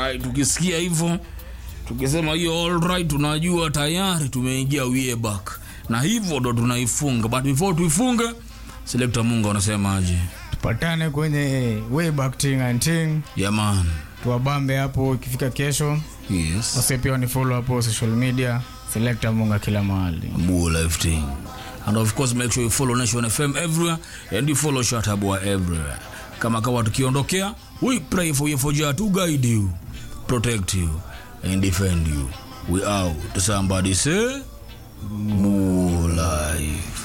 alright tukisikia hivyo tukisema hiyo alright tunajua tayari tumeingia way back na hivyo ndo tunaifunga but before tuifunge selekta mungu anasemaje tupatane kwenye way back ting and ting yaman tuwabambe hapo ikifika kesho yes wase pia wanifollow hapo social media selecta munga kila mahali Bull life thing. And of course make sure you follow Nation FM everywhere and you follow Shatabwa everywhere. Kama kawa tukiondokea, we pray for you for Jah to guide you, protect you and defend you. We out. Somebody say, Bull life.